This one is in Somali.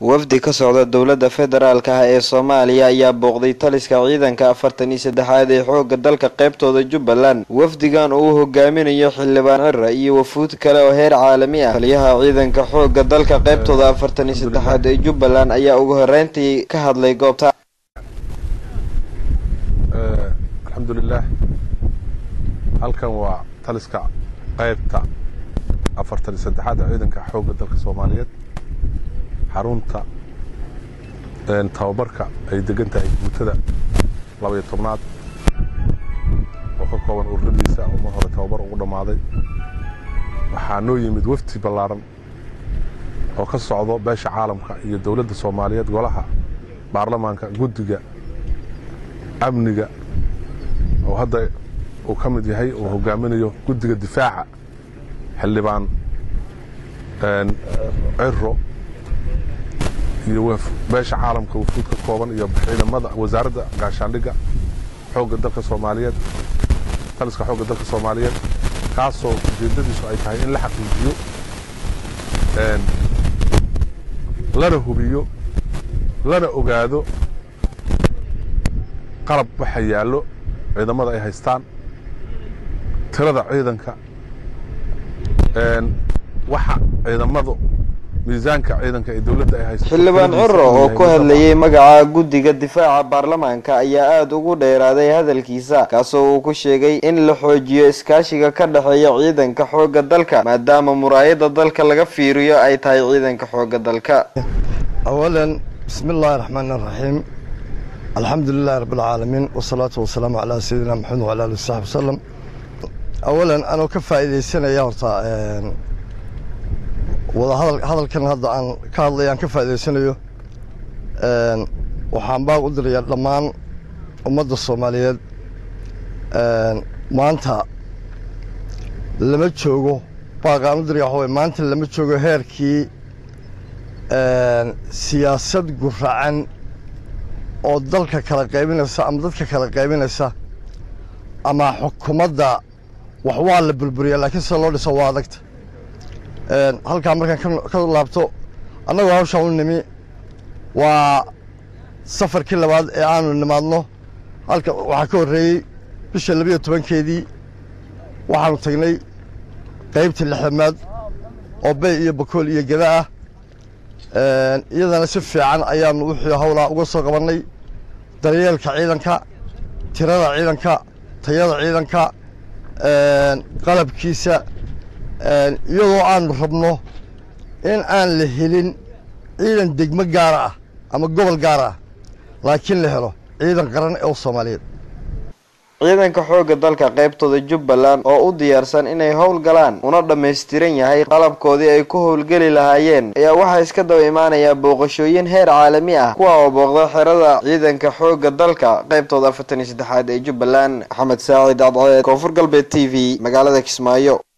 wafdi ka socda dowladda federaalk ah ee soomaaliya ayaa booqday taliska ciidanka afartan iyo saddexaad ee xoogga dalka qaybtooda jubbaland wafdigan oo uu hogaaminayo xildhibaan cira iyo wafuud kale oo heer caalami ah taliyaha ciidanka xoogga dalka qaybtooda afartan iyo saddexaad ee jubbaland ayaa ugu horeyntii ka hadlay goobta alxamdulilah halkan waa taliska qaybta afartan iyo saddexaad ee ciidanka xoogga dalka soomaaliyeed xarunta tababarka ay degan tahay guutada labaiyo tobnaad oo ka kooban ururadiisa oo mar hore tababar ugu dhammaaday waxaa noo yimid wafdi ballaaran oo ka socdo beesha caalamka iyo dowladda soomaaliyeed golaha baarlamaanka guddiga amniga oo hadda uu ka mid yahay uu hogaaminayo guddiga difaaca xildhibaan ciro iyo beesha caalamka wafuud ka kooban iyo ciidamada wasaaradda gaashaandhigga xoogga dalka soomaaliyeed taliska xoogga dalka soomaaliyeed kaasoo ujeeddadiisu ay tahay in la xaqiijiyo lana hubiyo lana ogaado qalab waxa yaallo ciidamada ay haystaan tirada ciidanka waxa ciidamadu miisaanka ciidanka ee dowladda ay haysto xildhibaan ciro oo ku hadlayay magaca guddiga difaaca baarlamaanka ayaa aada ugu dheeraaday hadalkiisa kaasoo uu ku sheegay in la xoojiyo iskaashiga ka dhexeeya ciidanka xoogga dalka maadaama muraayada dalka laga fiiriyo ay tahay ciidanka xoogga dalka awalan bismi illaahi raxmaan iraxiim alxamdu lilahi rabb alcaalamiin wasalaatu wasalaamu calaa sayidina maxamed wala ali wasaxbi wasalam awalan anoo ka faa'iidaysanaya horta wada hadal hadalkan hadda aan ka hadlay aan ka faa'idaysanayo waxaan baaq u dirayaa dhammaan ummadda soomaaliyeed maanta lama joogo baaqaan u diraya waxa way maanta lama joogo heerkii siyaasad guracan oo dalka kala qaybinaysa ama dadka kala qaybinaysa ama xukuumadda wax waa la burburiya laakiin sida loo dhiso waa adagta halkaa markaan ka laabto annagoo hawshaan u nimi waa safarkii labaad ee aanu nimaadno halka waxaa ka horreeyey bisha labiyo tobankeedii waxaanu tagnay qaybtii lixdamaad oo bey iyo bakool iyo geda ah iyadana si fiican ayaanu wixii hawlaa uga soo qabannay daryeelka ciidanka tirada ciidanka tayada ciidanka qalabkiisa iyadoo aanu rabno in aan la helin ciidan degmo gaara ah ama gobol gaara ah laakiin la helo ciidan qaran ee soomaaliyeed ciidanka xoogga dalka qaybtooda jubbaland oo u diyaarsan inay howl galaan una dhammaystiran yahay qalabkoodii ay ku howlgeli lahaayeen ayaa waxaa iska daba imaanayaa booqashooyin heer caalami ah kuwa oo booqda xerada ciidanka xoogga dalka qaybtooda afartan iyo saddexaad ee jubbaland maxamed saacid cadceed koonfur galbeed t v magaalada kismaayo